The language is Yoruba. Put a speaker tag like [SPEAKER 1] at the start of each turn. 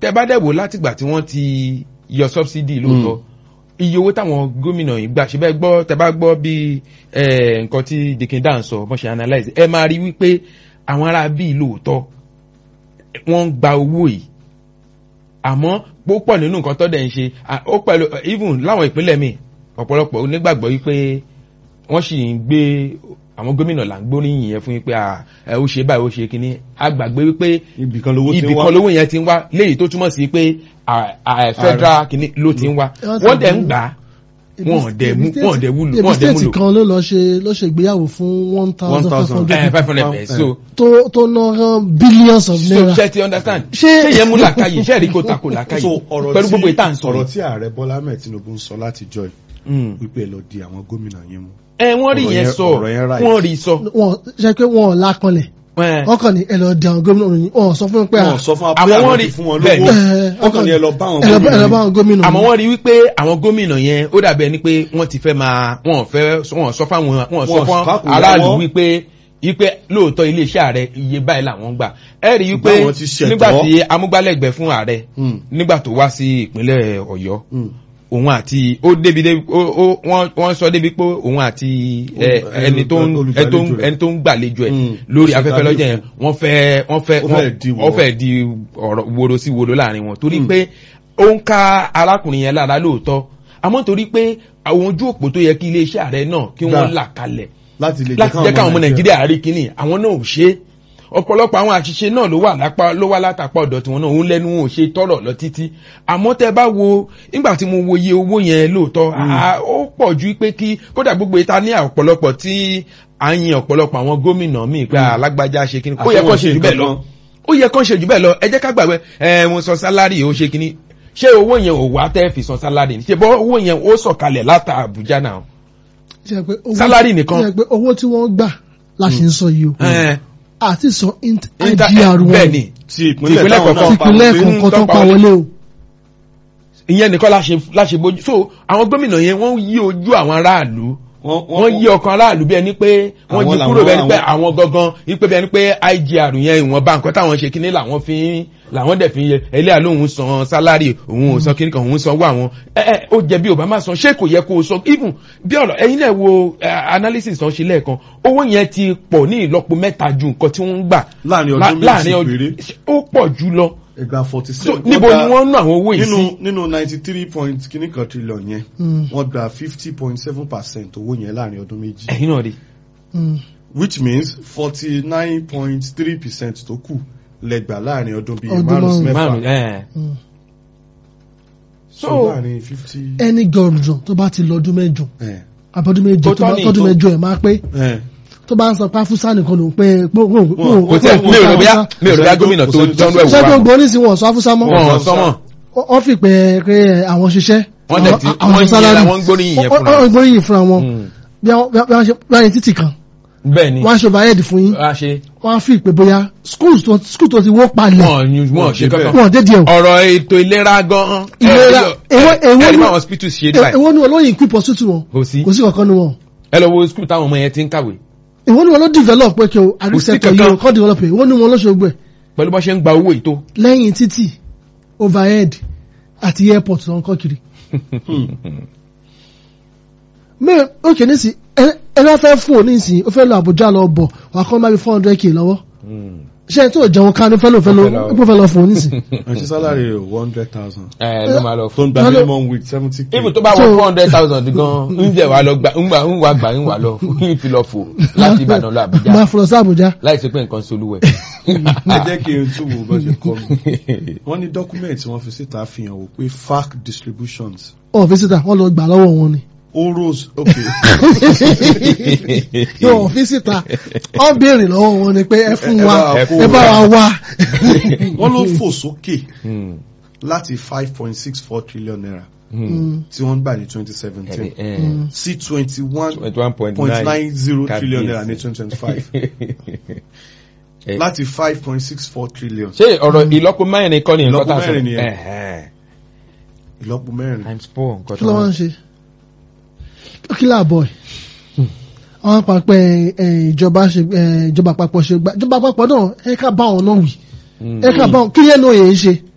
[SPEAKER 1] tẹ bá dẹ̀ wò látìgbà tí wọ́n ti yọ subsidy lóòótọ́ iye owó táwọn gómìnà yìí gbà ṣe bẹ́ẹ̀ gbọ́ tẹ bá gbọ́ bí eh, nǹkan tí dikinda ń sọ bọ́n ṣe analyse ẹ máa rí wípé àwọn ará bíi lóòótọ́ wọ́n ń gba owó yìí àmọ́ púpọ̀ nínú nǹkan tó dẹ̀ ń ṣe à, ó pẹ̀lú even láwọn ìpínlẹ̀ míì ọ̀pọ̀lọpọ̀ onígbàgbọ́ wípé wọ́n sì ń gbé àwọn gómìnà là ń gbóríyìn yẹn fún yín pé à, ẹ ó ṣe báyìí ó ṣe kínní a gbàgbé wípé
[SPEAKER 2] ibì kan lówó ti
[SPEAKER 1] ibì
[SPEAKER 2] ń wá
[SPEAKER 1] kan lówó yẹn ti ń wá léyìí tó túmọ̀ sí pé à- à- federal kínní ló ti ń wá
[SPEAKER 3] Ẹ wá
[SPEAKER 1] wọ́n
[SPEAKER 3] ti
[SPEAKER 1] dẹ̀ ń
[SPEAKER 3] gbé-
[SPEAKER 1] gbà á wọn ò dẹ̀ mú wọn ò dẹ̀ wúlò
[SPEAKER 3] ebi
[SPEAKER 1] wọn ò dẹ̀
[SPEAKER 3] state
[SPEAKER 1] múlò
[SPEAKER 3] kan ló lọ ṣe ló ṣe ìgbéyàwó fún one thousand five hundred
[SPEAKER 1] ẹ five hundred pẹ̀ so
[SPEAKER 3] tó tó ná billions of
[SPEAKER 1] so
[SPEAKER 3] naira
[SPEAKER 1] ṣe ti understand
[SPEAKER 3] Ṣé-
[SPEAKER 1] ṣé yẹn mú làkàyè ṣe rí kó takò làkàyè
[SPEAKER 2] so ọ̀rọ̀
[SPEAKER 1] pẹ̀lú gbogbo ìta ń
[SPEAKER 2] tí
[SPEAKER 1] sọ
[SPEAKER 2] ọ̀rọ̀
[SPEAKER 1] yìí.
[SPEAKER 2] tí ààrẹ bọ́lá ahmed tinubu ń sọ láti jọ
[SPEAKER 1] Mm.
[SPEAKER 2] wípé ẹ lọ di àwọn gómìnà yín mú
[SPEAKER 1] ẹ wọ́n rí
[SPEAKER 2] ọ̀rọ̀
[SPEAKER 1] yẹn
[SPEAKER 2] yẹn-
[SPEAKER 1] sọ
[SPEAKER 2] ọ̀rọ̀ yẹn right.
[SPEAKER 1] wọ́n rí sọ.
[SPEAKER 3] wọn ṣe pé wọn ò lápọnlẹ̀
[SPEAKER 1] Ẹ,
[SPEAKER 3] wọn kàn ní ẹ lọ di àwọn gómìnà òyìn wọn sọ fún mi pé
[SPEAKER 2] wọn sọ fún wa pé
[SPEAKER 1] àwọn
[SPEAKER 2] àwọn
[SPEAKER 1] wọ́n
[SPEAKER 2] ti
[SPEAKER 1] rí-
[SPEAKER 2] fún wọn
[SPEAKER 1] bẹ́ẹ̀
[SPEAKER 2] lówó
[SPEAKER 1] ni.
[SPEAKER 2] wọn kàn ní ẹ lọ bá àwọn
[SPEAKER 3] ẹ lọ bá ẹ lọ bá
[SPEAKER 2] gómìnà
[SPEAKER 3] àwọn gómìnà
[SPEAKER 1] àmọ́
[SPEAKER 3] òyìn.
[SPEAKER 1] wọ́n rí wípé àwọn gómìnà yẹn ó dàbí ẹni pé wọ́n ti fẹ́ máa wọ́n fẹ́ wọ́n sọ fáwọn wọ́n sọ
[SPEAKER 2] Wọ́n
[SPEAKER 1] fún
[SPEAKER 2] kákò
[SPEAKER 1] aráàlú
[SPEAKER 2] lọ́wọ́.
[SPEAKER 1] wípé wípé lóòótọ́ iléeṣẹ́ ààrẹ iye báyìí làwọn gbà ẹ rí wípé
[SPEAKER 2] Báwọn ti ṣẹ̀tọ́.
[SPEAKER 1] nígbà tí amúgbálẹ́gbẹ̀ẹ́ fún ààrẹ
[SPEAKER 2] Mm.
[SPEAKER 1] nígbà tó wá sí ìpínlẹ̀ ọ̀yọ́
[SPEAKER 2] Mm.
[SPEAKER 1] òun àti ó débi débi ó ó wọ́n wọ́n sọ débi pé òun àti ẹ,
[SPEAKER 2] Olù-
[SPEAKER 1] ẹni tó ń ẹni tó ń
[SPEAKER 2] olùgbàlejò rẹ̀.
[SPEAKER 1] ẹni tó ń gbàlejò ẹ̀
[SPEAKER 2] Mm.
[SPEAKER 1] lórí
[SPEAKER 2] Ṣe
[SPEAKER 1] afẹ́fẹ́ lọ́jọ́ yẹn
[SPEAKER 2] tàbí
[SPEAKER 1] wọ́n fẹ́ wọ́n fẹ́
[SPEAKER 2] Ó fẹ́ di
[SPEAKER 1] wọ́n
[SPEAKER 2] wọ́.
[SPEAKER 1] fẹ́ di ọ̀rọ̀ woro sí woro láàrin wọn torí
[SPEAKER 2] Mm.
[SPEAKER 1] pé ó ń ká arákùnrin yẹn lára lóòótọ́ àmọ́ torí pé àwọn ojú òpó tó yẹ kí iléeṣẹ́ ààrẹ náà kí wọ́n
[SPEAKER 2] Gbà.
[SPEAKER 1] là kalẹ̀
[SPEAKER 2] láti lè
[SPEAKER 1] láti jẹ́ káwọn ọmọ nàìjíríà rí kíní àwọn náà ò ṣe é ọ̀pọ̀lọpọ̀ àwọn àṣìṣe náà ló wà lápá ló wá látàpá ọ̀dọ̀ tiwọn náà òun lẹ́nu wọn ò ṣe tọrọ lọ títí àmọ́ tẹ́ bá wo nígbà tí mo wo iye owó yẹn lóòótọ́ à, ó pọ̀ ju pé kí kódà gbogbo ìta ní ọ̀pọ̀lọpọ̀ tí à ń yin ọ̀pọ̀lọpọ̀ àwọn gómìnà míì pé alágbájá ṣe kíní ó yẹ kó ṣe jù bẹ́ẹ̀ lọ ó yẹ kó ṣe jù bẹ́ẹ̀ lọ ẹ jẹ́ ká gbàgbé ẹ mo san sálárì ó ṣe kíní ṣé owó yẹn ò wá tẹ́ fi san sálárì ní ṣe bọ́ owó yẹn ó sọ̀kalẹ̀ látà Àbújá náà
[SPEAKER 3] Ṣe pé owó-
[SPEAKER 1] Sálárì nìkan.
[SPEAKER 3] ṣe pé owó tí wọ́n gbà la ṣe ń sọ yìí o
[SPEAKER 1] ẹ
[SPEAKER 3] àti sọ int-
[SPEAKER 1] Inter-
[SPEAKER 3] IGR wọn
[SPEAKER 1] bẹ́ẹ̀ ni
[SPEAKER 2] ti
[SPEAKER 1] ìpínlẹ̀
[SPEAKER 2] ìpínlẹ̀ táwọn
[SPEAKER 1] kọ̀ọ̀kan.
[SPEAKER 2] náà pa
[SPEAKER 3] ìpínlẹ̀
[SPEAKER 1] àwọn
[SPEAKER 3] kọ̀ọ̀kan tó
[SPEAKER 1] tó
[SPEAKER 3] pa
[SPEAKER 1] pa
[SPEAKER 3] wọlé o
[SPEAKER 1] ìyẹn nìkan láṣẹ láṣẹ bójú so àwọn gómìnà yẹn wọ́n yí ojú àwọn aráàlú wọ́n yí ọkàn aráàlú bí ẹni pé wọ́n
[SPEAKER 2] Àwọn
[SPEAKER 1] jí kúrò
[SPEAKER 2] làwọn-
[SPEAKER 1] bí ẹni pé
[SPEAKER 2] àwọn-
[SPEAKER 1] àwọn gangan wípé bí ẹni pé IGR yẹn ìwọ̀nba nǹkan táwọn ṣe kíní làwọn fi ń làwọn dẹ̀ fi ń yẹ ẹlẹ́yà lóhun san sálárì òun ò san kíní kan òun sanwó àwọn ẹ ẹ ó jẹ bí ò bá má san ṣé kò yẹ kó o san even bí ọ̀rọ̀ ẹ̀yin náà wo eh, analysis tán ṣe lẹ́ẹ̀kan owó yẹn ti pọ̀ ní ìlọ́po mẹ́ta ju nǹkan tí wọ́n ń gbà
[SPEAKER 2] Láàrin
[SPEAKER 1] lá-
[SPEAKER 2] ọdún méjì
[SPEAKER 1] láàrin ọdún-
[SPEAKER 2] péré.
[SPEAKER 1] ó pọ̀ jù lọ
[SPEAKER 2] ẹgbà forty
[SPEAKER 1] so
[SPEAKER 2] seven
[SPEAKER 1] níbo ni wọ́n ń ná àwọn owó yìí
[SPEAKER 2] nínú
[SPEAKER 1] sí
[SPEAKER 2] nínú ninety three point kìíní kan trillion yẹn
[SPEAKER 3] Mm.
[SPEAKER 2] wọ́n gba fifty point seven percent owó yẹn láàrin ọdún méjì
[SPEAKER 1] ẹ̀yin náà rí
[SPEAKER 3] Mm.
[SPEAKER 2] which means forty nine point three percent tó kù lẹ́gbàá láàrin ọdún bíi
[SPEAKER 3] Ọdún
[SPEAKER 2] márùn sí
[SPEAKER 1] márùn
[SPEAKER 2] mẹ́fà
[SPEAKER 1] ẹ̀
[SPEAKER 3] Mm.
[SPEAKER 2] so
[SPEAKER 1] so
[SPEAKER 2] láàrin fifty
[SPEAKER 3] ẹni gọ̀ọ̀dùn tó bá ti lọ́dún mẹ́jọ
[SPEAKER 2] ẹ̀
[SPEAKER 3] àbọ̀dún méje
[SPEAKER 1] Tó
[SPEAKER 3] tó bá
[SPEAKER 1] tọ́ ní
[SPEAKER 3] tọ́dún
[SPEAKER 1] ìtọ́.
[SPEAKER 3] mẹ́jọ ẹ̀ máa pé
[SPEAKER 2] ẹ̀
[SPEAKER 3] tó bá ń sọ páfúsá nìkan ló ń pé
[SPEAKER 1] kò tí ẹ mi ò rò bí mi ò rò bí gómìnà tó tọ́nu ẹ̀wù
[SPEAKER 3] ṣé
[SPEAKER 1] wa
[SPEAKER 3] gbogbo oníṣìí wọn sọ afúsá mọ́
[SPEAKER 1] wọn sọmọ
[SPEAKER 3] wọ́n fi pé pé àwọn ṣiṣẹ́
[SPEAKER 1] Wọ́n dẹ̀ ti-
[SPEAKER 3] àwọn
[SPEAKER 1] wọ́n
[SPEAKER 3] sálárì.
[SPEAKER 1] yẹra, wọ́n gbóríyìn yẹn fúnra wọn.
[SPEAKER 3] wọ́n gbóríyìn fúnra wọn
[SPEAKER 1] Mm.
[SPEAKER 3] bí wọ́n bí wọ́n ṣe bí wọ́n ṣe títì kan
[SPEAKER 1] bẹ́ẹ̀ ni
[SPEAKER 3] wọ́n á ṣe overhead fún yín
[SPEAKER 1] a ṣe
[SPEAKER 3] wọ́n á fi pé bóyá schools tó school tó ti wó palẹ̀
[SPEAKER 1] wọn ò wọn ò ṣe kankan
[SPEAKER 3] wọ́n dé díẹ̀ o
[SPEAKER 1] ọ̀rọ̀ ètò ìlera gan-an
[SPEAKER 3] Ìlera, èwo- èwo
[SPEAKER 1] ẹ̀rí
[SPEAKER 3] ni-
[SPEAKER 1] bá hospital ṣe dà
[SPEAKER 3] èwo ni wọn lóyìn equip hospital wọn
[SPEAKER 1] kò sí
[SPEAKER 3] kò sí kankan ni wọn
[SPEAKER 1] ẹ lọ wo school táwọn ọmọ yẹn ti ń kàwé
[SPEAKER 3] èwo ni wọn ló develop pé kí o
[SPEAKER 1] sí
[SPEAKER 3] àrísẹ́tọ̀ yìí o
[SPEAKER 1] kankan.
[SPEAKER 3] kọ́ develop ẹ̀ èwo ni wọn ló ṣe gbẹ̀
[SPEAKER 1] pẹ̀lú bó ṣe ń gba owó ìtó
[SPEAKER 3] lẹ́yìn títì overhead àti airport tó ń kọ́ kiri. mẹ́rin ó kè ní sí ẹ bá fẹ́ fún òní ìsìn ó fẹ́ lọ Àbújá lọ bọ̀ wà á kọ́ máa fi four hundred k lọ́wọ́ ṣé ẹ tó jẹun ká ní fẹ́ lọ fẹ́ lọ
[SPEAKER 1] Ó fẹ́ lọ-
[SPEAKER 3] ó fẹ́ lọ fún òní ìsìn.
[SPEAKER 2] àti salary rẹ̀ one hundred thousand
[SPEAKER 1] ẹ ló máa lọ
[SPEAKER 2] tó
[SPEAKER 1] fún
[SPEAKER 2] ń gba
[SPEAKER 3] Hello.
[SPEAKER 2] minimum wage seventy k
[SPEAKER 1] ibi tó bá wọ
[SPEAKER 3] So-
[SPEAKER 1] four hundred thousand gan ń jẹ wà lọ gbà ń gbà ń wà gbà ń wà lọ ń fi lọ fò láti Ìbàdàn lọ Àbújá
[SPEAKER 3] máa fọlọ sí Àbújá.
[SPEAKER 1] láì sí pé nǹkan solúwẹ̀.
[SPEAKER 2] ẹ jẹ́ kí n tún wo bó ṣe kọ́ mi wọ́n ní document wọ́n fi síta fi hàn wò pé FAC distributions
[SPEAKER 3] ọ̀ fi síta wọ́n lọ gbà lọ́wọ́ wọn ni.
[SPEAKER 2] oros okay
[SPEAKER 3] yóò fi síta ọ̀ béèrè lọ́wọ́ wọn ni pé ẹ fún
[SPEAKER 2] Ẹ
[SPEAKER 3] wa
[SPEAKER 2] bá wa
[SPEAKER 3] ẹ
[SPEAKER 2] kó
[SPEAKER 3] bá wa wá.
[SPEAKER 2] wọ́n ló fò sókè
[SPEAKER 1] Hmm.
[SPEAKER 2] láti five point six four trillion naira
[SPEAKER 1] Hmm.
[SPEAKER 2] tí wọ́n gbà ní twenty seventeen
[SPEAKER 1] Eh,
[SPEAKER 2] sí twenty one
[SPEAKER 1] 21.9
[SPEAKER 2] point nine zero trillion naira ní
[SPEAKER 1] Kábíyèsí.
[SPEAKER 2] twenty twenty five
[SPEAKER 1] Eh,
[SPEAKER 2] láti five point six four trillion
[SPEAKER 1] ṣé ọ̀rọ̀ ìlọ́po mẹ́rin kọ́ ni nǹkan
[SPEAKER 2] Ìlọ́po
[SPEAKER 1] tá a sọ
[SPEAKER 2] mẹ́rin nìyẹn.
[SPEAKER 1] Ẹ̀hẹ́n.
[SPEAKER 2] ìlọ́po mẹ́rin
[SPEAKER 1] times four nǹkan
[SPEAKER 3] kí ló
[SPEAKER 1] tó
[SPEAKER 3] wá ń ṣe kí láàbọ̀ ẹ̀ àwọn àpapọ̀ ẹ̀ ìjọba ṣe ẹ̀ ìjọba àpapọ̀ ṣe gbà ìjọba àpapọ̀ náà ẹ ká bá wọn náà wì ẹ ká bá wọn kí yẹn náà yẹn ṣe